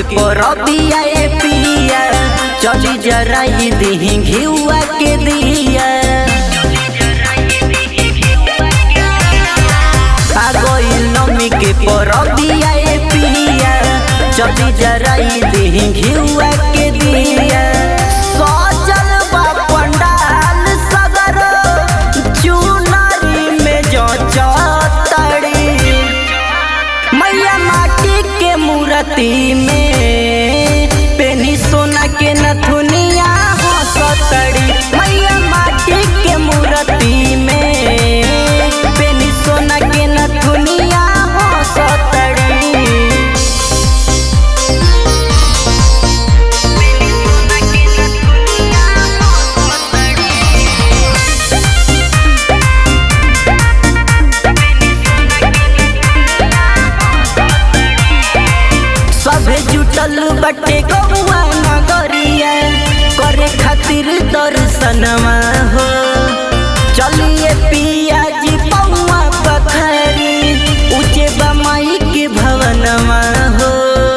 के परबिया ए पिया चली जराई दिही घिउआ के दिया आ गइल नमी के परबिया ए पिया चली जराई दिही घिउआ के दिया सजल बा पंडाल सगर चुनरी में जो चतड़ी मैया माटी के मूर्ति में पेनी सोना के नथुनिया हंसतड़ी मैया माटी के मूर्ति में पेनी सोना के नथुनिया हंसतड़ी सभे जुटल बटे गौआ नगरिया करे खातिर दर्शनवा हो चलिए पिया जी पौआ पखरी ऊंचे बमाई के भवनवा हो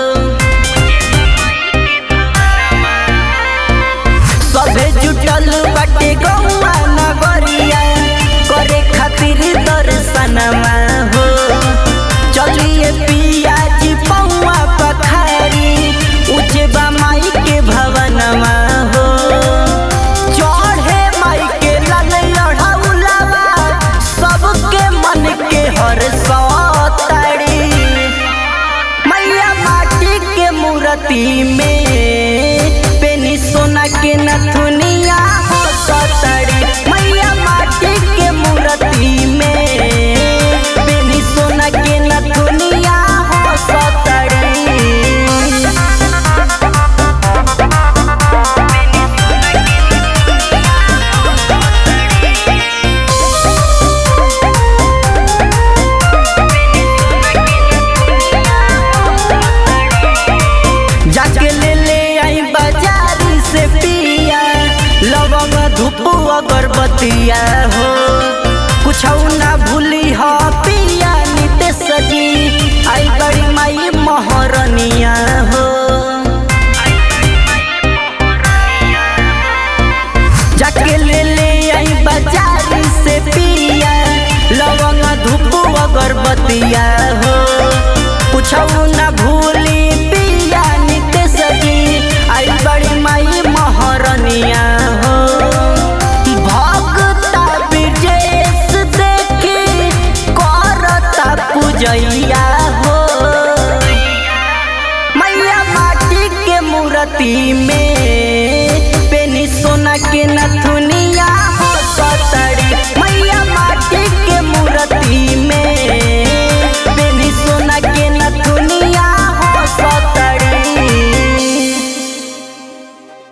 सभे जुटल बटे गौआ नगरिया करे खातिर दर्शनवा हो चलिए पिया जी पौआ पखारी ऊंचे बमाई के भवनवा हो चढ़े माई के लाल लढ़ौलवा सबके मन के हर सतड़ी मैया माटी के मूर्ति में पेनी सोना के नथुनिया हो सतड़ी मैया माटी के मूर्ति में पेनी सोना के नथुनिया हो सतड़ी जाके ले ले आई बाजार से पिया लवंग धूप अगरबत्तिया हो कुछ ना भूली हो पिया निते सजी आई बड़ी माई महरनिया हो जाके ले ले आई बाजार से पिया लवंग धूप अगरबत्तिया हो कुछ ना भूली